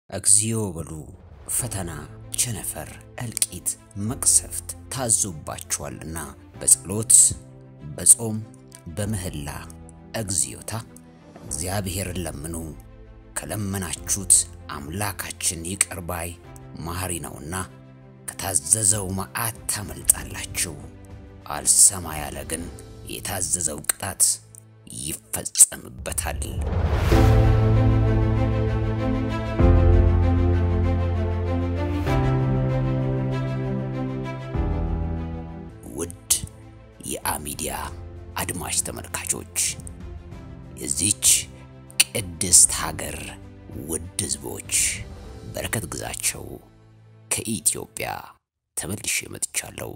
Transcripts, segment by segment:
እግዚኦ በሉ ፈተና፣ ቸነፈር፣ እልቂት፣ መቅሰፍት ታዞባችኋልና በጸሎት በጾም በምህላ እግዚኦታ እግዚአብሔርን ለምኑ። ከለመናችሁት አምላካችን ይቅር ባይ መሐሪ ነውና ከታዘዘው መዓት ታመልጣላችሁ። አልሰማ ያለ ግን የታዘዘው ቅጣት ይፈጸምበታል። ውድ የአሚዲያ አድማጭ ተመልካቾች የዚች ቅድስት ሀገር ውድ ሕዝቦች በረከት ግዛቸው ከኢትዮጵያ ተመልሼ መጥቻለሁ።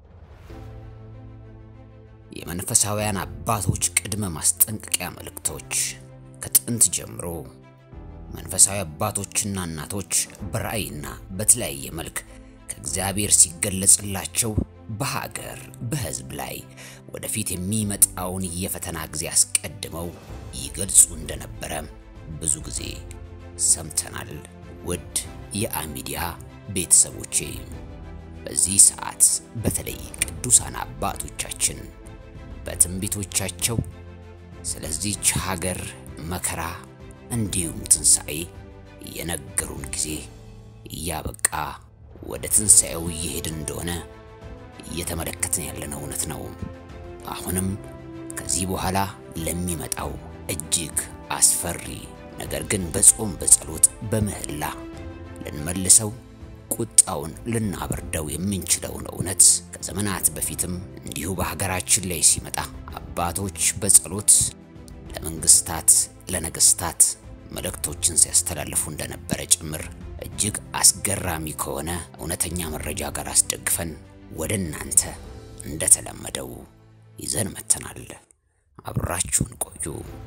የመንፈሳውያን አባቶች ቅድመ ማስጠንቀቂያ መልእክቶች ከጥንት ጀምሮ መንፈሳዊ አባቶችና እናቶች በራእይና በተለያየ መልክ ከእግዚአብሔር ሲገለጽላቸው በሀገር በሕዝብ ላይ ወደፊት የሚመጣውን የፈተና ጊዜ አስቀድመው ይገልጹ እንደነበረ ብዙ ጊዜ ሰምተናል። ውድ የአሚዲያ ቤተሰቦቼ በዚህ ሰዓት በተለይ ቅዱሳን አባቶቻችን በትንቢቶቻቸው ስለዚህች ሀገር መከራ እንዲሁም ትንሣኤ የነገሩን ጊዜ እያበቃ ወደ ትንሣኤው እየሄድን እንደሆነ እየተመለከትን ያለነው እውነት ነው። አሁንም ከዚህ በኋላ ለሚመጣው እጅግ አስፈሪ ነገር ግን በጾም በጸሎት በምህላ ልንመልሰው ቁጣውን ልናበርደው የምንችለውን እውነት ከዘመናት በፊትም እንዲሁ በሀገራችን ላይ ሲመጣ አባቶች በጸሎት ለመንግስታት፣ ለነገስታት መልእክቶችን ሲያስተላልፉ እንደነበረ ጭምር እጅግ አስገራሚ ከሆነ እውነተኛ መረጃ ጋር አስደግፈን ወደ እናንተ እንደተለመደው ይዘን መተናል። አብራችሁን ቆዩ።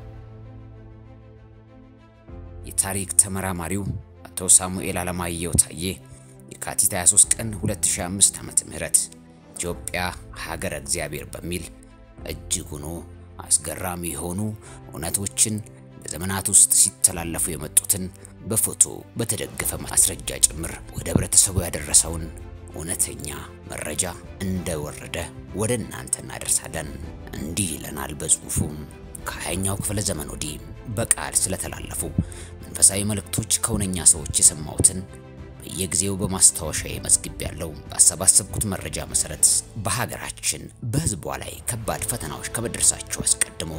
የታሪክ ተመራማሪው አቶ ሳሙኤል አለማየሁ ታዬ የካቲት 23 ቀን 2005 ዓመተ ምህረት ኢትዮጵያ ሀገረ እግዚአብሔር በሚል እጅግ ሆኖ አስገራሚ የሆኑ እውነቶችን በዘመናት ውስጥ ሲተላለፉ የመጡትን በፎቶ በተደገፈ ማስረጃ ጭምር ወደ ህብረተሰቡ ያደረሰውን እውነተኛ መረጃ እንደወረደ ወደ እናንተ እናደርሳለን። እንዲህ ይለናል በጽሁፉም ከሀያኛው ክፍለ ዘመን ወዲህ በቃል ስለተላለፉ መንፈሳዊ መልእክቶች ከእውነኛ ሰዎች የሰማሁትን በየጊዜው በማስታወሻ መዝግብ ያለው ባሰባሰብኩት መረጃ መሰረት በሀገራችን በህዝቧ ላይ ከባድ ፈተናዎች ከመድረሳቸው አስቀድሞ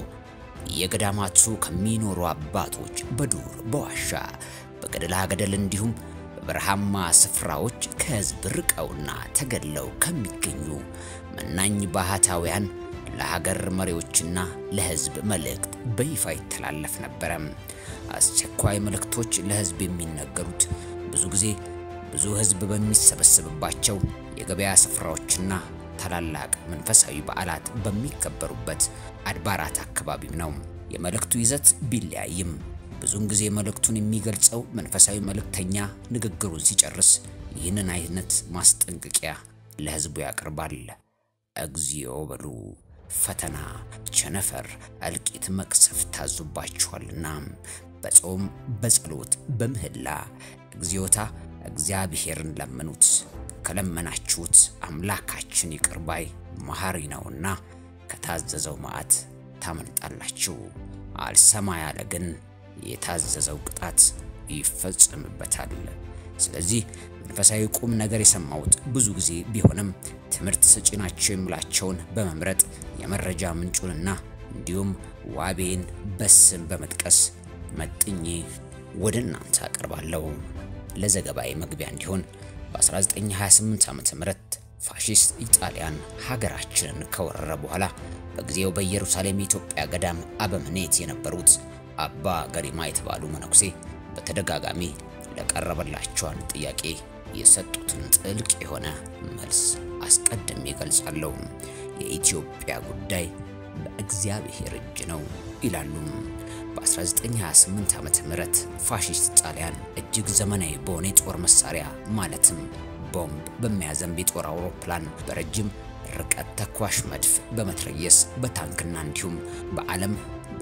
የገዳማቱ ከሚኖሩ አባቶች በዱር በዋሻ በገደላ ገደል እንዲሁም በበረሃማ ስፍራዎች ከህዝብ ርቀውና ተገለው ከሚገኙ መናኝ ባህታውያን ለሀገር መሪዎችና ለህዝብ መልእክት በይፋ ይተላለፍ ነበረ። አስቸኳይ መልእክቶች ለህዝብ የሚነገሩት ብዙ ጊዜ ብዙ ህዝብ በሚሰበሰብባቸው የገበያ ስፍራዎችና ታላላቅ መንፈሳዊ በዓላት በሚከበሩበት አድባራት አካባቢም ነው። የመልእክቱ ይዘት ቢለያይም ብዙውን ጊዜ መልእክቱን የሚገልጸው መንፈሳዊ መልእክተኛ ንግግሩን ሲጨርስ ይህንን አይነት ማስጠንቀቂያ ለህዝቡ ያቀርባል። እግዚኦ በሉ ፈተና፣ ቸነፈር፣ እልቂት፣ መቅሰፍት ታዙባችኋልና በጾም በጸሎት በምህላ እግዚኦታ እግዚአብሔርን ለምኑት። ከለመናችሁት አምላካችን ይቅር ባይ መሐሪ ነውና ከታዘዘው መዓት ታመልጣላችሁ። አልሰማ ያለ ግን የታዘዘው ቅጣት ይፈጸምበታል። ስለዚህ መንፈሳዊ ቁም ነገር የሰማሁት ብዙ ጊዜ ቢሆንም ትምህርት ሰጪ ናቸው የምላቸውን በመምረጥ የመረጃ ምንጩንና እንዲሁም ዋቤን በስም በመጥቀስ መጥኜ ወደ እናንተ አቀርባለሁ። ለዘገባዬ መግቢያ እንዲሆን በ1928 ዓ.ም ፋሺስት ኢጣሊያን ሀገራችንን ከወረረ በኋላ በጊዜው በኢየሩሳሌም የኢትዮጵያ ገዳም አበምኔት የነበሩት አባ ገሪማ የተባሉ መነኩሴ በተደጋጋሚ ለቀረበላቸው አንድ ጥያቄ የሰጡትን ጥልቅ የሆነ መልስ አስቀድሜ እገልጻለሁ። የኢትዮጵያ ጉዳይ በእግዚአብሔር እጅ ነው ይላሉ። በ1928 ዓመተ ምህረት ፋሺስት ጣሊያን እጅግ ዘመናዊ በሆነ የጦር መሳሪያ ማለትም ቦምብ በሚያዘንብ የጦር አውሮፕላን በረጅም ርቀት ተኳሽ መድፍ በመትረየስ በታንክና እንዲሁም በዓለም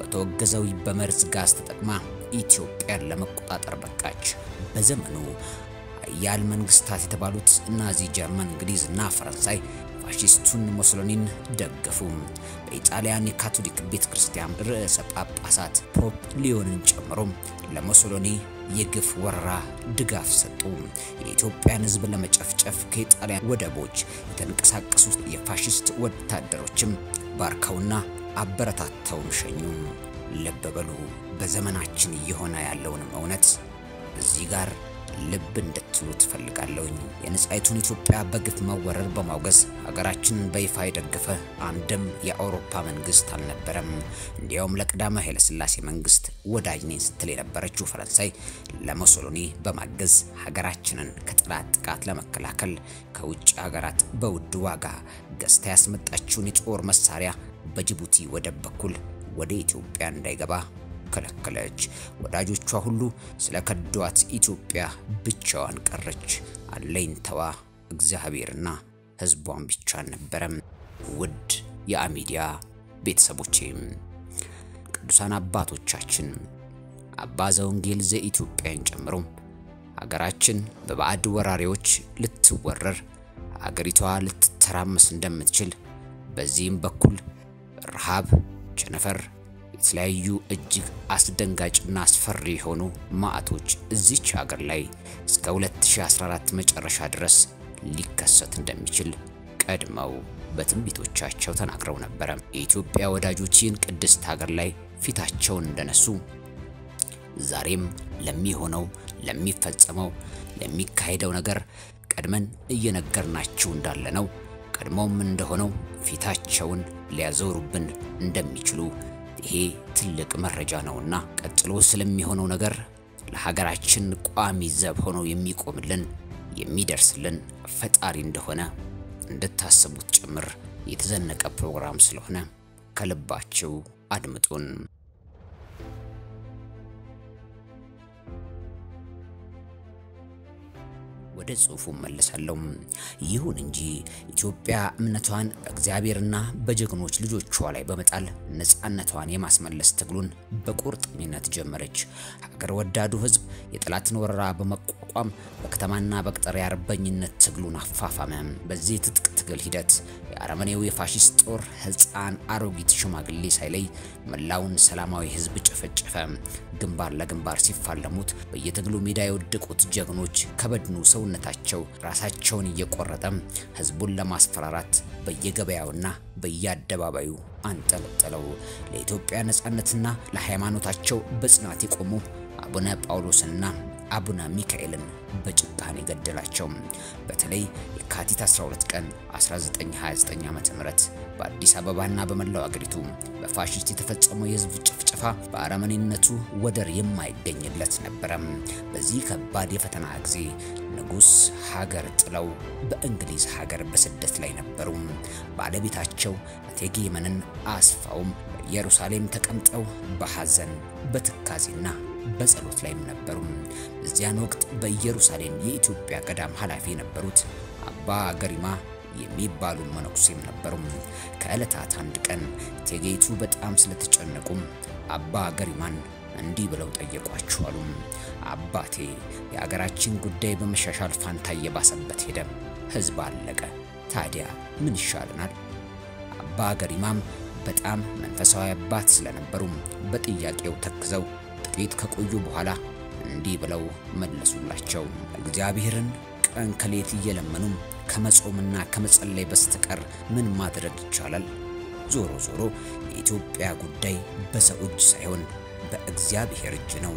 በተወገዘው በመርዝ ጋዝ ተጠቅማ ኢትዮጵያን ለመቆጣጠር በቃች። በዘመኑ ኃያል መንግስታት የተባሉት ናዚ ጀርመን፣ እንግሊዝ እና ፈረንሳይ ፋሺስቱን ሞሶሎኒን ደገፉ። በኢጣሊያን የካቶሊክ ቤተ ክርስቲያን ርዕሰ ጳጳሳት ፖፕ ሊዮንን ጨምሮ ለሞሶሎኒ የግፍ ወረራ ድጋፍ ሰጡ። የኢትዮጵያን ሕዝብ ለመጨፍጨፍ ከኢጣሊያን ወደቦች የተንቀሳቀሱት የፋሺስት ወታደሮችም ባርከውና አበረታተውም ሸኙ። ልብ በሉ። በዘመናችን እየሆነ ያለውንም እውነት እዚህ ጋር ልብ እንድትሉ ትፈልጋለሁኝ። የነጻይቱን ኢትዮጵያ በግፍ መወረር በማውገዝ ሀገራችንን በይፋ የደገፈ አንድም የአውሮፓ መንግስት አልነበረም። እንዲያውም ለቀዳማዊ ኃይለሥላሴ መንግስት ወዳጅ ነኝ ስትል የነበረችው ፈረንሳይ ለሞሶሎኒ በማገዝ ሀገራችንን ከጠላት ጥቃት ለመከላከል ከውጭ ሀገራት በውድ ዋጋ ገዝታ ያስመጣችውን የጦር መሳሪያ በጅቡቲ ወደብ በኩል ወደ ኢትዮጵያ እንዳይገባ ከለከለች። ወዳጆቿ ሁሉ ስለ ከዷት ኢትዮጵያ ብቻዋን ቀረች። አለኝታዋ እግዚአብሔርና ሕዝቧን ብቻ አልነበረም። ውድ የአሚዲያ ቤተሰቦቼም ቅዱሳን አባቶቻችን አባ ዘወንጌል ዘኢትዮጵያን ጨምሮ ሀገራችን በባዕድ ወራሪዎች ልትወረር አገሪቷ ልትተራመስ እንደምትችል በዚህም በኩል ረሃብ፣ ቸነፈር የተለያዩ እጅግ አስደንጋጭና አስፈሪ የሆኑ ማዕቶች እዚች ሀገር ላይ እስከ 2014 መጨረሻ ድረስ ሊከሰት እንደሚችል ቀድመው በትንቢቶቻቸው ተናግረው ነበረ። የኢትዮጵያ ወዳጆች ይህን ቅድስት ሀገር ላይ ፊታቸውን እንደነሱ ዛሬም ለሚሆነው፣ ለሚፈጸመው፣ ለሚካሄደው ነገር ቀድመን እየነገርናችሁ እንዳለ ነው። ቀድሞም እንደሆነው ፊታቸውን ሊያዞሩብን እንደሚችሉ ይሄ ትልቅ መረጃ ነውና ቀጥሎ ስለሚሆነው ነገር ለሀገራችን ቋሚ ዘብ ሆኖ የሚቆምልን የሚደርስልን ፈጣሪ እንደሆነ እንድታስቡት ጭምር የተዘነቀ ፕሮግራም ስለሆነ ከልባችሁ አድምጡን። ወደ ጽሑፉ መለሳለሁ። ይሁን እንጂ ኢትዮጵያ እምነቷን በእግዚአብሔርና በጀግኖች ልጆቿ ላይ በመጣል ነፃነቷን የማስመለስ ትግሉን በቁርጠኝነት ጀመረች። ሀገር ወዳዱ ሕዝብ የጠላትን ወረራ በመቋቋም በከተማና በገጠር የአርበኝነት ትግሉን አፋፋመ። በዚህ ትጥቅ ትግል ሂደት የአረመኔው የፋሺስት ጦር ሕፃን፣ አሮጊት፣ ሽማግሌ ሳይለይ መላውን ሰላማዊ ሕዝብ ጨፈጨፈ። ግንባር ለግንባር ሲፋለሙት በየትግሉ ሜዳ የወደቁት ጀግኖች ከበድኑ ሰውነታቸው ራሳቸውን እየቆረጠ ህዝቡን ለማስፈራራት በየገበያውና በየአደባባዩ አንጠለጠለው። ለኢትዮጵያ ነጻነትና ለሃይማኖታቸው በጽናት የቆሙ አቡነ ጳውሎስንና አቡነ ሚካኤልን በጭካኔ ገደላቸው። በተለይ የካቲት 12 ቀን 1929 ዓ.ም በአዲስ አበባና በመላው አገሪቱ በፋሽስት የተፈጸመው የህዝብ ጭፍጨፋ በአረመኔነቱ ወደር የማይገኝለት ነበረ። በዚህ ከባድ የፈተና ጊዜ ንጉሥ ሀገር ጥለው በእንግሊዝ ሀገር በስደት ላይ ነበሩ። ባለቤታቸው እቴጌ መነን አስፋውም በኢየሩሳሌም ተቀምጠው በሐዘን በትካዜና በጸሎት ላይም ነበሩ። በዚያን ወቅት በኢየሩሳሌም የኢትዮጵያ ገዳም ኃላፊ የነበሩት አባ ገሪማ የሚባሉ መነኩሴም ነበሩ። ከዕለታት አንድ ቀን እቴጌይቱ በጣም ስለተጨነቁም አባ ገሪማን እንዲህ ብለው ጠየቋቸው አሉ። አባቴ የሀገራችን ጉዳይ በመሻሻል ፋንታ እየባሰበት ሄደ፣ ህዝብ አለቀ። ታዲያ ምን ይሻለናል? አባ ገሪማም በጣም መንፈሳዊ አባት ስለነበሩ በጥያቄው ተክዘው ጥቂት ከቆዩ በኋላ እንዲህ ብለው መለሱላቸው። እግዚአብሔርን ቀን ከሌት እየለመኑ ከመጾምና ከመጸለይ በስተቀር ምን ማድረግ ይቻላል? ዞሮ ዞሮ የኢትዮጵያ ጉዳይ በሰው እጅ ሳይሆን በእግዚአብሔር እጅ ነው።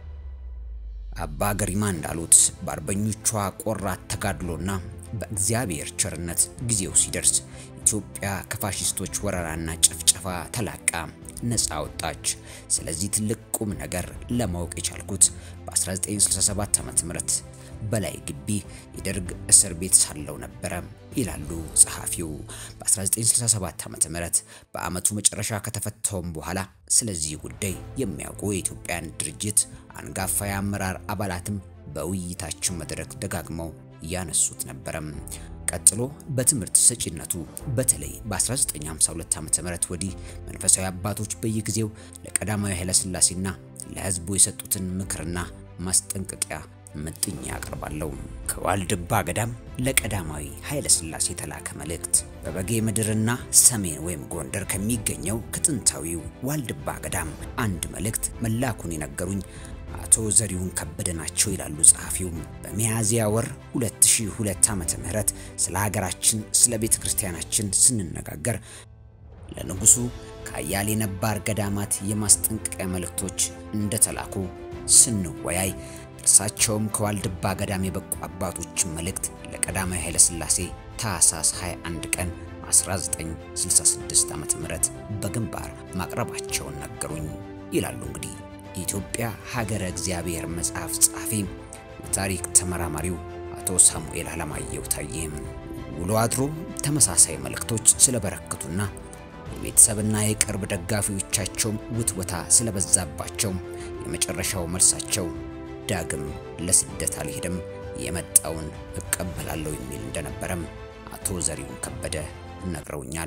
አባ ገሪማ እንዳሉት በአርበኞቿ ቆራት ተጋድሎና በእግዚአብሔር ቸርነት ጊዜው ሲደርስ ኢትዮጵያ ከፋሽስቶች ወረራና ጭፍጨፋ ተላቃ ነፃ ወጣች። ስለዚህ ትልቅ ቁም ነገር ለማወቅ የቻልኩት በ1967 ዓ.ም በላይ ግቢ የደርግ እስር ቤት ሳለው ነበረ ይላሉ ጸሐፊው። በ1967 ዓ.ም በአመቱ መጨረሻ ከተፈታውም በኋላ ስለዚህ ጉዳይ የሚያውቁ የኢትዮጵያን ድርጅት አንጋፋ የአመራር አባላትም በውይይታችን መድረክ ደጋግመው ያነሱት ነበረም። ቀጥሎ በትምህርት ሰጪነቱ በተለይ በ1952 ዓ.ም ወዲህ መንፈሳዊ አባቶች በየጊዜው ለቀዳማዊ ኃይለሥላሴና ለሕዝቡ የሰጡትን ምክርና ማስጠንቀቂያ ምጥኝ ያቀርባለሁ። ከዋልድባ ገዳም ለቀዳማዊ ኃይለ ሥላሴ የተላከ መልእክት። በበጌ ምድርና ሰሜን ወይም ጎንደር ከሚገኘው ከጥንታዊው ዋልድባ ገዳም አንድ መልእክት መላኩን የነገሩኝ አቶ ዘሪሁን ከበደ ናቸው ይላሉ ጸሐፊውም። በሚያዝያ ወር 2002 ዓመተ ምህረት ስለ ሀገራችን ስለ ቤተ ክርስቲያናችን ስንነጋገር ለንጉሱ ከአያሌ ነባር ገዳማት የማስጠንቀቂያ መልእክቶች እንደተላኩ ስንወያይ እርሳቸውም ከዋልድባ ገዳም የበቁ አባቶችን መልእክት ለቀዳማዊ ኃይለ ሥላሴ ታኅሳስ 21 ቀን 1966 ዓ.ም በግንባር ማቅረባቸውን ነገሩኝ ይላሉ። እንግዲህ የኢትዮጵያ ሀገረ እግዚአብሔር መጽሐፍ ጸሐፊ የታሪክ ተመራማሪው አቶ ሳሙኤል አለማየሁ ታዬም ውሎ አድሮ ተመሳሳይ መልእክቶች ስለበረከቱና የቤተሰብና የቅርብ ደጋፊዎቻቸውም ውትወታ ስለበዛባቸው የመጨረሻው መልሳቸው ዳግም ለስደት አልሄድም የመጣውን እቀበላለሁ የሚል እንደነበረም አቶ ዘሪሁን ከበደ ነግረውኛል።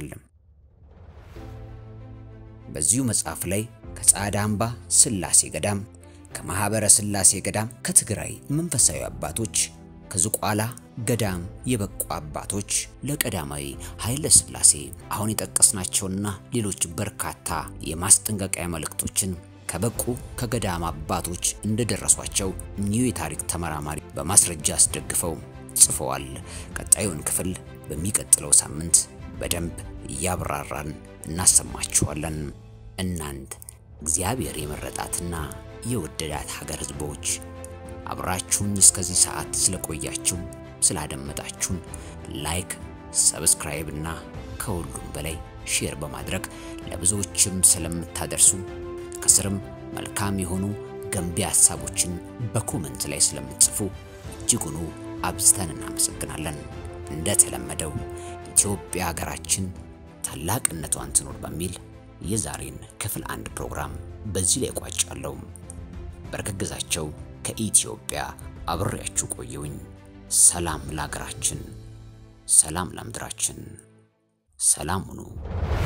በዚሁ መጽሐፍ ላይ ከጻዕዳ አምባ ሥላሴ ገዳም፣ ከማኅበረ ሥላሴ ገዳም፣ ከትግራይ መንፈሳዊ አባቶች፣ ከዝቋላ ገዳም የበቁ አባቶች ለቀዳማዊ ኃይለ ሥላሴ አሁን የጠቀስናቸውና ሌሎች በርካታ የማስጠንቀቂያ መልእክቶችን ከበቁ ከገዳም አባቶች እንደደረሷቸው እኚሁ የታሪክ ተመራማሪ በማስረጃ አስደግፈው ጽፈዋል። ቀጣዩን ክፍል በሚቀጥለው ሳምንት በደንብ እያብራራን እናሰማችኋለን። እናንት እግዚአብሔር የመረጣትና የወደዳት ሀገር ሕዝቦች አብራችሁኝ እስከዚህ ሰዓት ስለቆያችሁ ስላደመጣችሁን ላይክ፣ ሰብስክራይብ እና ከሁሉም በላይ ሼር በማድረግ ለብዙዎችም ስለምታደርሱ ከስርም መልካም የሆኑ ገንቢ ሀሳቦችን በኮመንት ላይ ስለምትጽፉ እጅጉኑ አብዝተን እናመሰግናለን። እንደተለመደው ኢትዮጵያ ሀገራችን ታላቅነቷን ትኖር በሚል የዛሬን ክፍል አንድ ፕሮግራም በዚህ ላይ ቋጫለሁ። በረከት ግዛቸው ከኢትዮጵያ አብሬያችሁ ቆየውኝ። ሰላም ለሀገራችን፣ ሰላም ለምድራችን፣ ሰላም ሁኑ።